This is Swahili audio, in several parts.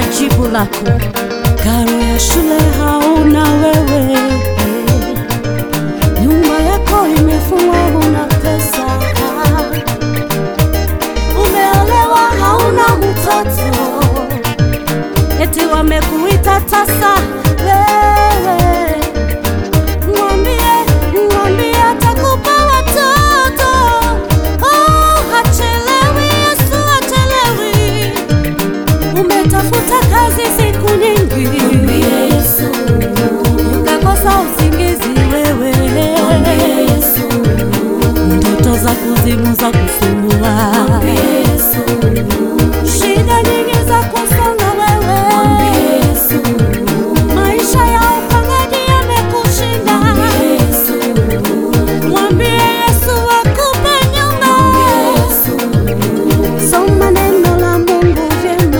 jibu lako. Karo ya shule hauna wewe, nyumba yako imefungwa, huna pesa, umeolewa, hauna mtoto, eti wamekuita tasa wewe. Mwambie, mwambie atakupa watoto. Oh, hachelewi, Yesu hachelewi. Umetafuta kazi siku nyingi, ukakosa usingizi wewe, ndoto za kuzimu za kusumbua, shida nyingi za kusonga wewe, maisha ya upangaji yamekushinda. Mwambie Yesu akupe nyumba. Soma neno la Mungu vyema.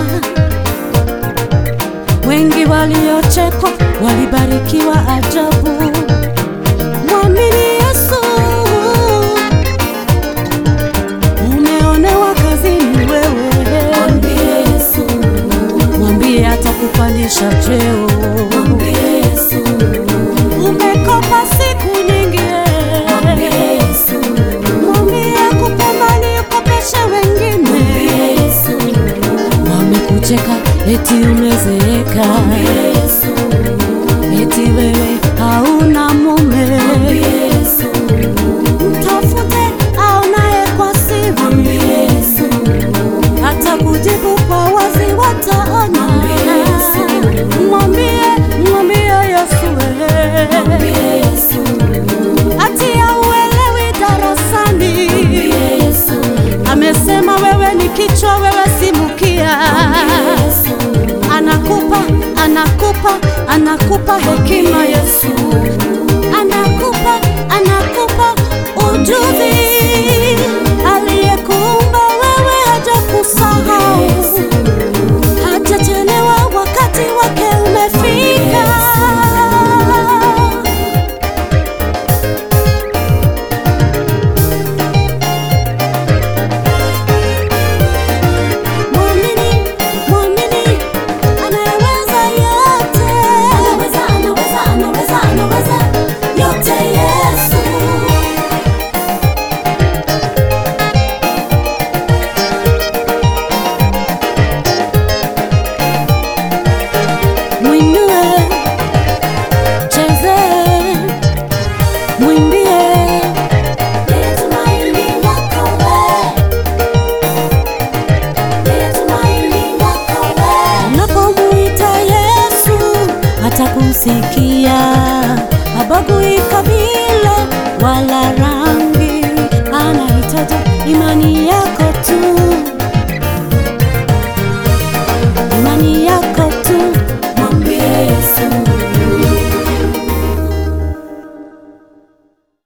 Wengi waliochekwa walibarikiwa ajabu. Mwamini Yesu. Umeonewa kazini wewe, mwambie atakupandisha cheo. Umekopa siku nyingi, mwambie akupe mali ukopeshe wengine. Wamekucheka eti umezeeka, eti wewe hauna mume. Mtafute aonaye kwa siri, hata kujibu kwa wazi wataona. Mwambie, mwambie Yesu wewe, ati hauelewi darasani. Amesema wewe ni kichwa, wewe si mkia. Anakupa, anakupa, anakupa hekima Yesu, anakupa, anakupa ujuzi. Aliyekuumba wewe hajakusahau, hajachelewa, wakati wake umefika. Mwamini, mwamini, anayeweza yote. Yote Yesu. Mwinue, cheze, mwimbie. Unapomuita Yesu atakusikia, habagui kabila wala rangi, anahitaji imani yako